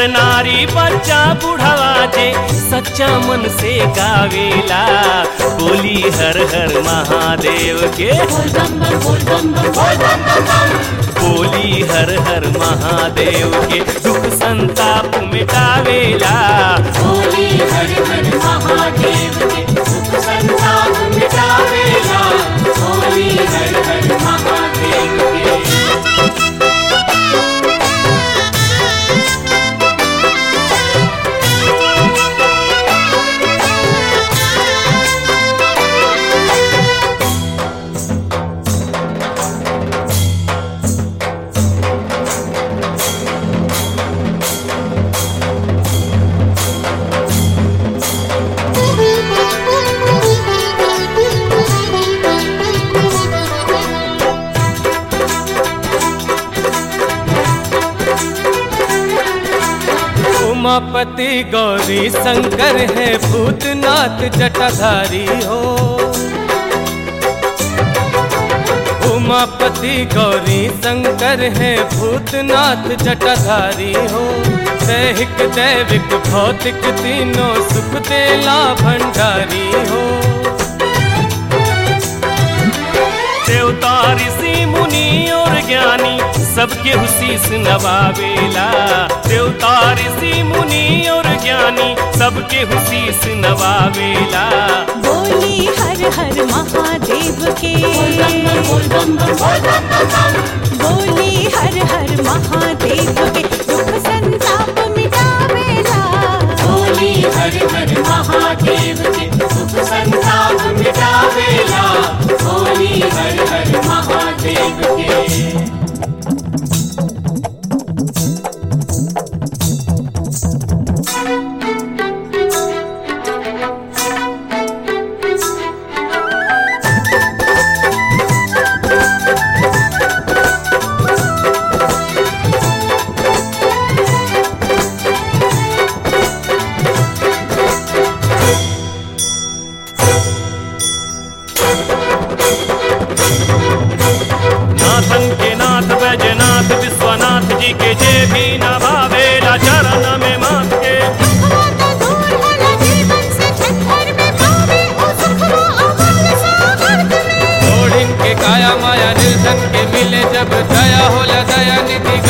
नर नारी बच्चा बुढ़वा जे सच्चा मन से गावेला बोली हर हर महादेव के बोली हर हर महादेव के दुख संताप मिटावेला बोली हर हर महादेव के सुख संताप मिटावेला बोली हर हर महादेव के उमापति गौरी शंकर है भूतनाथ जटाधारी हो उमापति गौरी शंकर है भूतनाथ जटाधारी हो दैहिक दैविक भौतिक तीनों सुख देला भंडारी हो देवता ऋषि मुनि और ज्ञानी सबके हुशीस नवावेला देवता ऋषि मुनि और ज्ञानी सबके हुशीस नवावेला बोली हर हर महादेव के बोल बम बम बोल बम बम बम बोली हर हर महादेव के दुख संताप मिटावेला बोली हर हर महादेव के सुख संताप मिटावेला बोली हर हर महादेव के नाथन के नाथ बैजनाथ विश्वनाथ जी के जे भी न भावेला चरण में माथ के दुखवा तो दूर होला जीवन से छत्तर में पावे ओ सुखवा अमल सामर्थ में छोड़ इनके काया माया निर्धन के मिले जब दया होला दया निधि